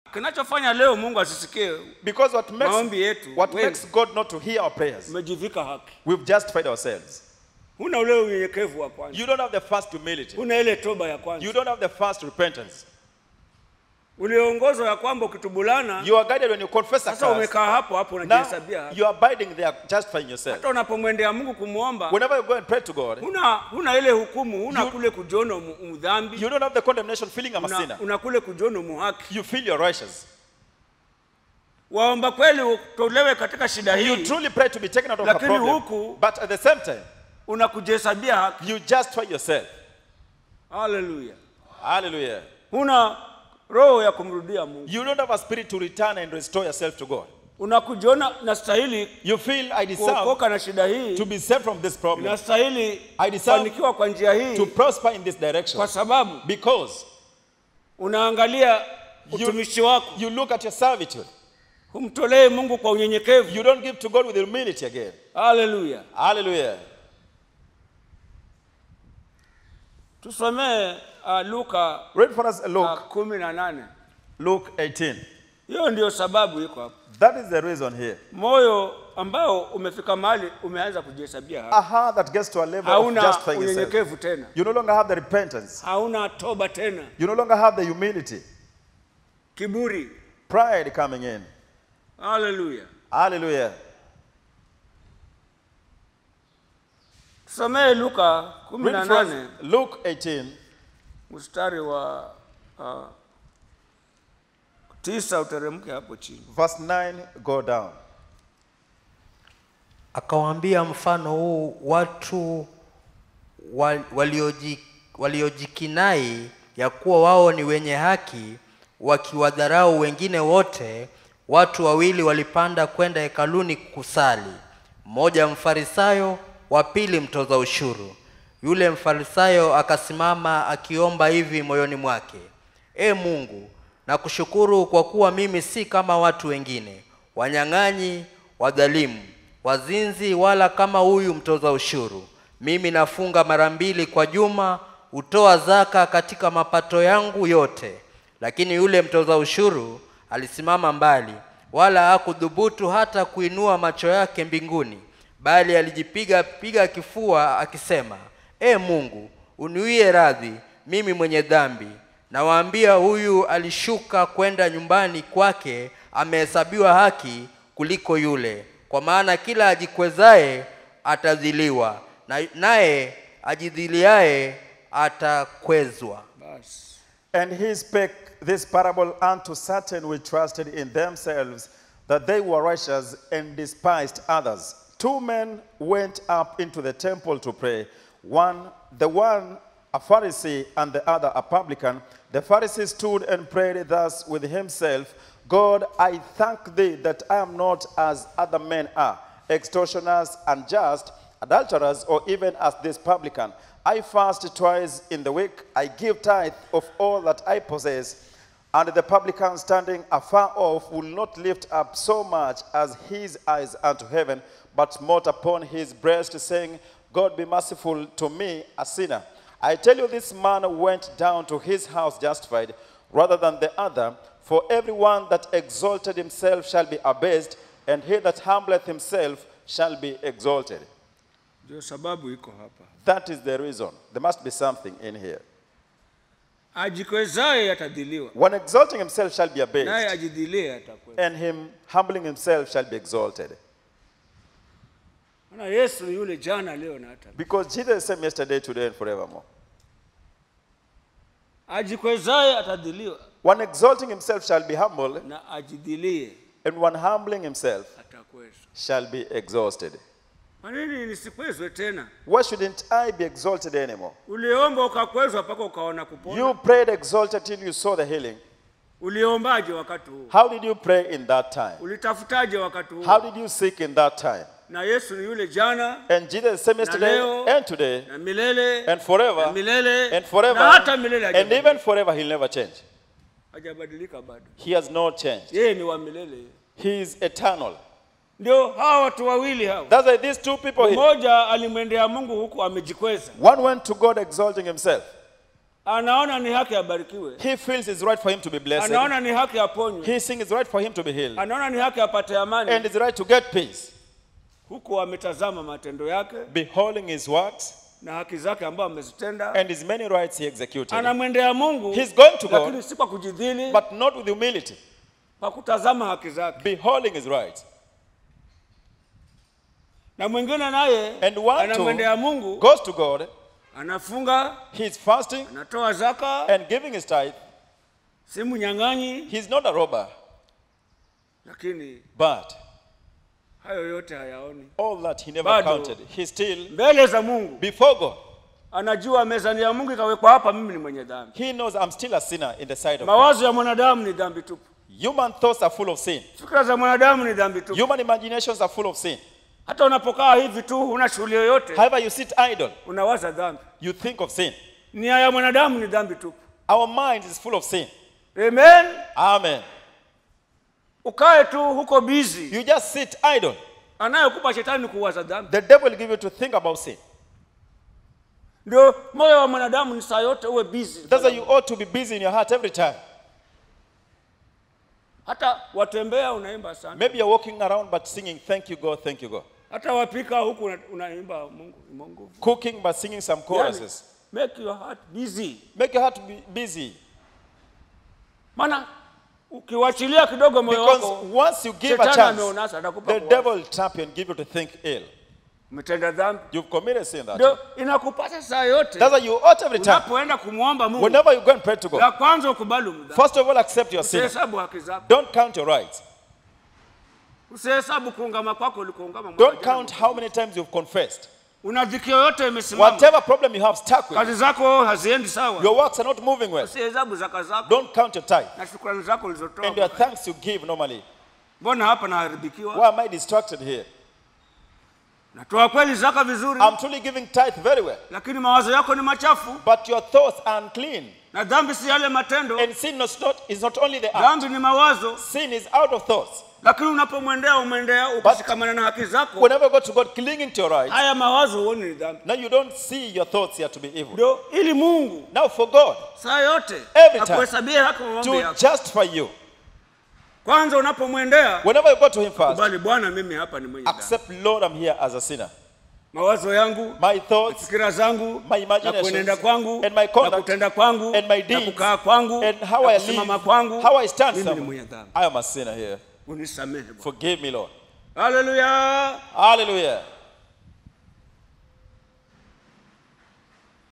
kinachofanya leo mungu asisikie Because what makes, Maombi yetu, what wengi. makes God not to hear our prayers, umejivika haki we've justified ourselves. huna ule unyenyekevu wa kwanza You don't have the first humility. huna ile toba ya You kwanza don't have the first repentance. uliongozwa ya kwamba ukitubulana You are guided when you confess a sasa curse. umekaa hapo hapo Now unajihesabia haki. you are abiding there, justifying yourself. hata unapomwendea mungu kumwomba Whenever you go and pray to God, huna huna ile hukumu huna You- kule kujiona mu- mdhambi you don't have the condemnation feeling I'm a una, sinner. una kule kujiona muhaki You feel you're righteous. waomba kweli utolewe katika shida You hii truly pray to be taken out of a Lakini problem. huku- But at the same time, unakujihesabia haki you justify yourself. haleluya Hallelujah. huna roho ya kumrudia mungu You don't have a spirit to return and restore yourself to God. unakujiona nastahili You feel I deserve kuokoka na shida hii to be saved from this problem, nastahili I deserve kufanikiwa kwa njia hii to prosper in this direction. kwa sababu Because unaangalia utumishi wako you look at your servitude. humtolee mungu kwa unyenyekevu You don't give to God with humility again. haleluya Hallelujah. tusomee uh, luka Read for us uh, Luke, kumi na nane Luke 18. hiyo ndio sababu iko hapo That is the reason here. moyo ambao umefika mahali umeanza kujihesabia haki A heart that gets to a level of hauna justifying yourself. unyenyekevu tena You no longer have the repentance. hauna toba tena You no longer have the humility. kiburi Pride coming in. haleluya Hallelujah. tusomee luka kumi na Read for us nane Luke 18, mstari wa uh, tisa uteremke hapo chini verse 9, go down. Akawaambia mfano huu watu wa- walioji- waliojikinai ya kuwa wao ni wenye haki, wakiwadharau wengine wote. Watu wawili walipanda kwenda hekaluni kusali, mmoja mfarisayo, wa pili mtoza ushuru. Yule mfarisayo akasimama akiomba hivi moyoni mwake, E Mungu, nakushukuru kwa kuwa mimi si kama watu wengine, wanyang'anyi, wadhalimu, wazinzi, wala kama huyu mtoza ushuru. Mimi nafunga mara mbili kwa juma, hutoa zaka katika mapato yangu yote. Lakini yule mtoza ushuru alisimama mbali, wala hakudhubutu hata kuinua macho yake mbinguni, bali alijipiga piga kifua akisema, E Mungu, uniwie radhi mimi mwenye dhambi. Nawaambia, huyu alishuka kwenda nyumbani kwake amehesabiwa haki kuliko yule. Kwa maana kila ajikwezaye atadhiliwa, na naye ajidhiliaye atakwezwa. basi And he spake this parable unto certain which trusted in themselves that they were righteous and despised others. Two men went up into the temple to pray, one, the one a Pharisee and the other a publican. The Pharisee stood and prayed thus with himself God, I thank thee that I am not as other men are, extortioners, unjust, adulterers, or even as this publican. I fast twice in the week. I give tithe of all that I possess. And the publican standing afar off will not lift up so much as his eyes unto heaven, but smote upon his breast, saying, God be merciful to me, a sinner. I tell you, this man went down to his house justified rather than the other. For everyone that exalted himself shall be abased, and he that humbleth himself shall be exalted. ndio sababu iko hapa That is the reason. There must be something in here. ajikwezaye atadhiliwa One exalting himself shall be naye abased, ajidhilie atakwenda and him humbling himself shall be exalted. maana yesu ni yule jana leo na hata Because Jesus is the same yesterday, today, and forevermore. ajikwezaye atadhiliwa One exalting himself shall be humbled, na ajidhilie and one humbling himself atakwezwa shall be exalted. kwa nini nisikwezwe tena Why shouldn't I be exalted anymore? uliomba ukakwezwa mpaka ukaona kupona You prayed exalted till you saw the healing. uliombaje wakati huo How did you pray in that time? ulitafutaje wakati huo How did you seek in that time? na yesu ni yule jana And Jesus is the same yesterday leo, and today na milele and forever na milele and forever na hata milele and hajabadilika. even forever he'll never change. hajabadilika bado He has not changed. yeye ni wa milele He is eternal. ndio hawa watu wawili hawa That's why these two people here, mmoja alimwendea mungu huku amejikweza one went to God exalting himself. anaona ni haki abarikiwe He feels it's right for him to be blessed. anaona ni haki aponywe He thinks it's right for him to be healed. anaona ni haki apate amani And it's right to get peace. huku ametazama matendo yake Beholding his works na haki zake ambayo amezitenda and his many rights he executed. anamwendea mungu He's going to God. lakini si kwa kujidhili But not with humility. kwa kutazama haki zake Beholding his rights. na mwingine naye And one anamwendea too mungu goes to God. anafunga He's fasting anatoa zaka and giving his tithe. si mnyang'anyi He's not a robber. lakini But hayo yote hayaoni all that he never Bado. counted. He still, mbele za mungu before God, anajua mezani ya mungu ikawekwa hapa mimi ni mwenye dhambi he knows I'm still a sinner in the sight of God. mawazo ya mwanadamu ni dhambi tupu Human thoughts are full of sin. fikira za mwanadamu ni dhambi tupu Human imaginations are full of sin. hata unapokaa hivi tu huna shughuli yoyote However, you sit idle, unawaza dhambi you think of sin. nia ya mwanadamu ni dhambi tupu Our mind is full of sin. amen Amen. ukae tu huko bizi You just sit idle. anayekupa shetani ni kuwaza dhambi The devil will give you to think about sin. ndio moyo wa mwanadamu ni saa yote uwe bizi That's why you ought to be busy in your heart every time. hata watembea unaimba sana Maybe you're walking around but singing, Thank you, God, thank you, God. hata wapika huku una- unaimba mungu mungu Cooking but singing some yani, choruses. make your heart busy Make your heart be busy. maana ukiwachilia kidogo moyo Because wako once you give a shetani chance, ameonasa atakupa the kuwaza. devil will trap you and give you to think ill. umetenda dhambi You've committed sin that. ndio inakupasa saa yote That's why you ought every time. unapoenda kumwomba mungu Whenever you go and pray to God, la kwanza ukubali umdhambi first of all, accept your sin. usihesabu haki zako Don't count your rights. usihesabu kuungama kwako ulikuungama mwaka Don't jana. count how many times you've confessed. una dhiki yoyote imesimama Whatever problem you have stuck with, kazi zako haziendi sawa your works are not moving well. usihesabu zaka zako Don't count your tithe na shukrani zako and your ulizotoa thanks you give normally. mbona hapa naharibikiwa Why am I distracted here? natoa kweli zaka vizuri I'm truly giving tithe very well, lakini mawazo yako ni machafu but your thoughts are unclean. na dhambi si yale matendo And sin is not, is not only the act, dhambi ni mawazo sin is out of thoughts. lakini unapomwendea umwendea ukishikamana na haki zako Whenever you go to God clinging to your rights, haya mawazo huoni ni dhambi now you don't see your thoughts here to be evil. ndio ili mungu Now for God saa yote Every time. akuhesabie haki maombi to yako justify you, kwanza unapomwendea whenever you go to Him first, kubali bwana mimi hapa ni mwenye dhambi accept, Lord, I'm here as a sinner. mawazo yangu My thoughts fikira zangu My na imaginations kuenenda kwangu and my na conduct kutenda kwangu and my na deeds kukaa kwangu and how na I kusimama live, kwangu how I stand mimi ni somewhere. mwenye dhambi I am a sinner here. unisamehe Bwana. Forgive me, Lord. haleluya Hallelujah.